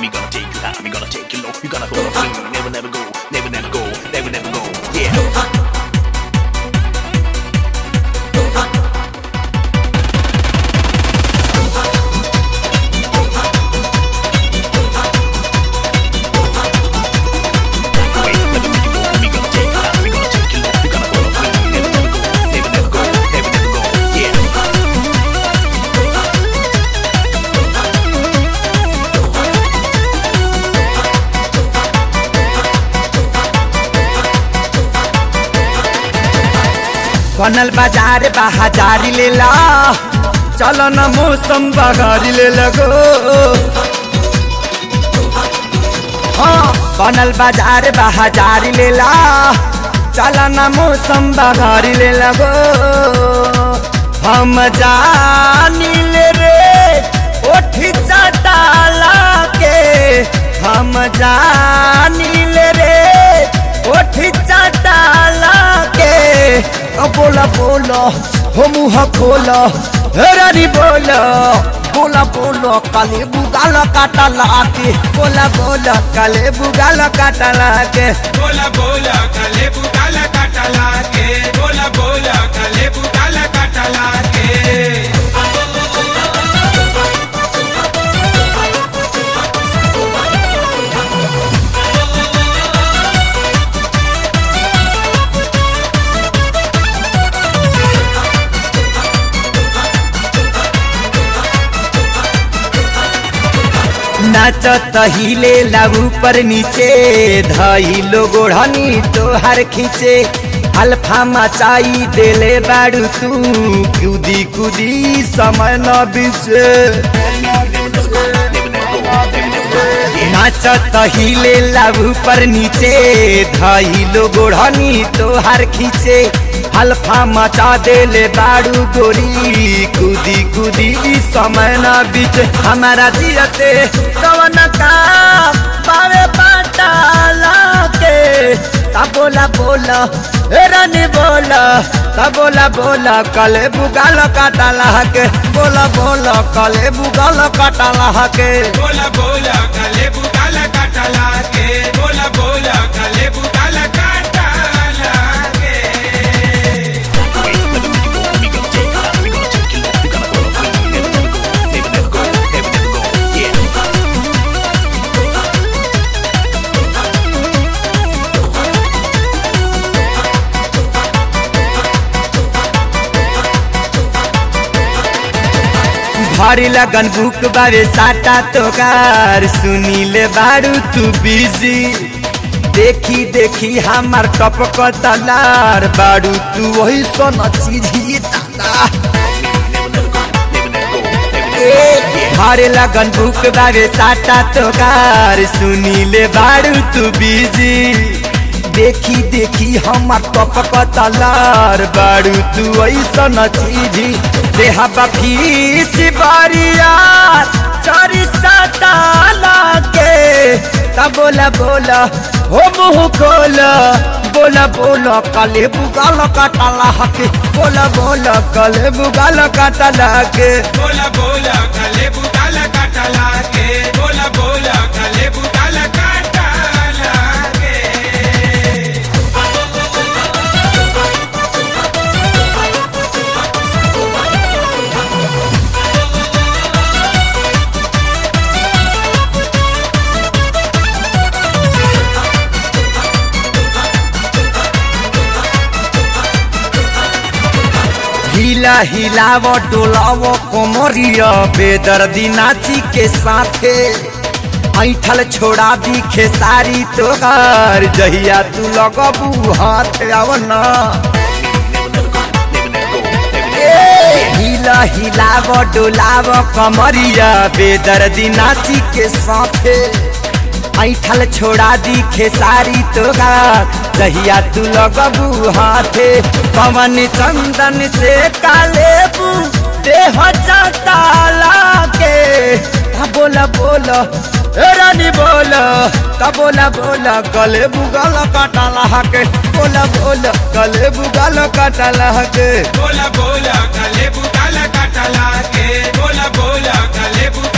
we gonna take you high, we gonna take you low. You gonna go clean, never, never go, never, never go, never, never go. Yeah. Wait, never, never go. We gonna take you high, we gonna take you low. You gonna go clean, never, never go, never, never go, never, never go. Yeah. बनल बाजार बा हजारी ले ला चल न मौसम बघारी ले लगो हाँ बनल बाजार बा हजारी ले ला चल न मौसम बघारी ले लगो हम जानी ले रे ओठी चटाला के हम जानी ले रे ओठी चटाला के अब बोला बोला हो मुँह खोला हे रानी बोला बोला बोला काले बुगाला काटा लाके बोला बोला काले बुगाला काटा लाके बोला बोला कले बुटाला काटला के बोला बोला कले बुटाला काटला के नाचत हिले लागू पर नीचे धइलो गोढ़नी तोहार खींचे अल्फा मचाई देले बाड़ू तू कूदी कूदी समय न बीचे नाचत हिले लागू पर नीचे धइलो गोढ़नी तोहार खींचे अल्फा मचा देले बाड़ू गोरी कूदी कूदी समय न बीच हमारा जियते कवन का बावे पाटाला के ता बोला बोला ए रानी बोला ता बोला बोला कले बुगाल काटाला के बोला बोला कले बुगाल काटाला के बोला बोला कले बुटाला काटला के बोला बोला कले बुटाला काटला के Wait, never, never go. We gonna take you high, we gonna take you low. You gonna go clean, never, never go, never, never go, never, never go. Yeah. भारी लगन बुक बारे साटा तोकार सुनीले बारू तू बिजी देखी देखी हमार टपक तलार बारू तू वही सन चीज ही दादा भारे लगन बुक बारे साटा तोकार सुनीले बारू तू बिजी देखी देखी हमार टपक तलार बारू तू ऐसन चीजी देहा बखीस बारियार चारी सताला के ता बोला बोला हो मुँह खोला बोला बोला काले बुगाल काटाला के बोला बोला काले बुगाल काटाला के बोला बोला कले बुटाला काटला के बोला बोला कले बुटाला काटला के हिला हिलाव डोलाव कोमरिया बेदर्दी नाची के साथे ऐठल छोड़ा दी खेसारी तोहार जहिया तू लगबू हाथ आवना हिला हिलाव डोलाव कमरिया बेदर्दी नाची के साथे ऐठल छोड़ा दी खेसारी तोहार जहिया तू लगबू हाथे पवन चंदन से कालेबू देह चटाला के ता बोला बोला ए रानी बोला ता बोला बोला गले बुगल काटाला के बोला बोला गले बुगल काटाला के बोला बोला कले बुटाला काटला के बोला बोला कले बुटाला